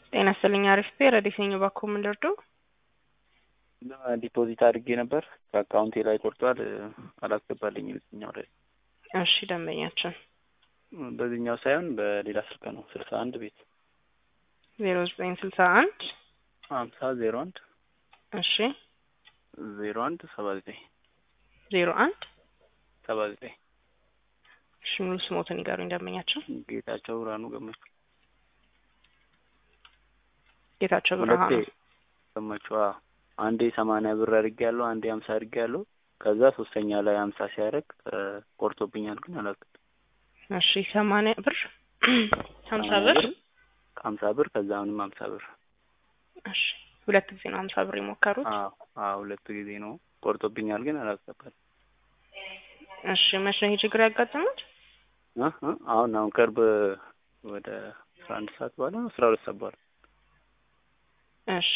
ጤና ይስጥልኝ። አሪፍ ፔ ረዲስ ነኝ። እባክዎ ምን ልርዳው? ዲፖዚት አድርጌ ነበር ከአካውንቴ ላይ ቆርጧል። አላስገባልኝም የትኛው ላይ እሺ ደንበኛችን በዚህኛው ሳይሆን በሌላ ስልክ ነው። ስልሳ አንድ ቤት ዜሮ ዘጠኝ ስልሳ አንድ ሀምሳ ዜሮ አንድ እሺ ዜሮ አንድ ሰባ ዘጠኝ ዜሮ አንድ ሰባ ዘጠኝ እሺ ሙሉ ስሞትን ይገሩኝ ደንበኛችን። ጌታቸው ብርሃኑ ገመቹ ጌታቸው ሁለቴ ብርሃኑ ገመቹ አዎ። አንዴ ሰማንያ ብር አድርጌ ያለው አንዴ ሀምሳ አድርጌ ያለው ከዛ ሶስተኛ ላይ ሀምሳ ሲያደርግ ቆርጦብኛል ግን አላውቅም። እሺ ሰማንያ ብር ሀምሳ ሰማንያ ብር ሀምሳ ብር ከዛ አሁንም ሀምሳ ብር እሺ ሁለት ጊዜ ነው ሀምሳ ብር የሞከሩት። አዎ አዎ ሁለት ጊዜ ነው ቆርጦብኛል ግን አላስገባል እሺ መቼ ነው ይሄ ችግር ያጋጠሙት? አሁን አሁን ቅርብ ወደ አስራ አንድ ሰዓት በኋላ አስራ ሁለት ሰዓት በኋላ እሺ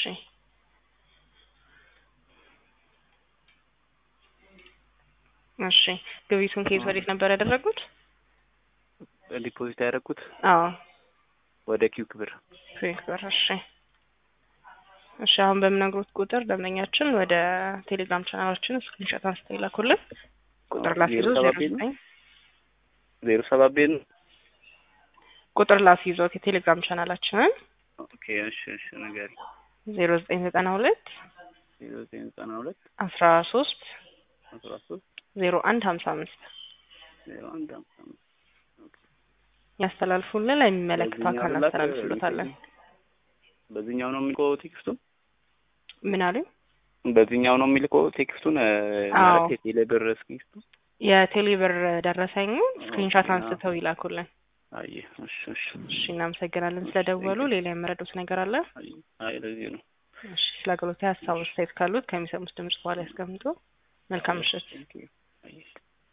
እሺ ግብይቱን ከየት ወዴት ነበር ያደረጉት? ዲፖዚት ያደረኩት አዎ ወደ ኪውክ ብር ክዊክ ብር። እሺ እሺ አሁን በምነግሮት ቁጥር ደንበኛችን ወደ ቴሌግራም ቻናላችን ስክሪንሾት አንስተው ይላኩልን። ቁጥር ላስይዞ ዜሮ ዜሮ ሰባት ቤት ነው? ዘጠኝ ዜሮ ሰባት ቤት ነው። ቁጥር ላስይዞት የቴሌግራም ቻናላችንን ኦኬ እሺ እሺ ንገሪኝ። ዜሮ ዘጠኝ ዘጠና ሁለት ዜሮ ዘጠኝ ዘጠና ሁለት አስራ ሶስት አስራ ሶስት ዜሮ አንድ ሀምሳ አምስት ዜሮ አንድ ሀምሳ አምስት ያስተላልፉልን ለሚመለከተው አካል በዚህኛው ላክ እናስተላልፍሎታለን። በዚህኛው ነው የሚልከው ቴክስቱን ምን አሉኝ? በዚህኛው ነው የሚልከው ቴክስቱን እ፣ አዎ። ማለት የቴሌ ብር ቴክስቱ የቴሌ ብር ደረሰኙን ስክሪንሾት ኦኬ፣ አንስተው ይላኩልን። አየ እሺ እሺ እሺ እናመሰግናለን ስለደወሉ። ሌላ የመረዱት ነገር አለ? አይ አይ ለዚህ ነው እሺ ስለ አገልግሎት ሀሳብ አስተያየት ካሉት ከሚሰሙት ድምጽ በኋላ ያስቀምጡ። መልካም ምሽት። Thank you. አየ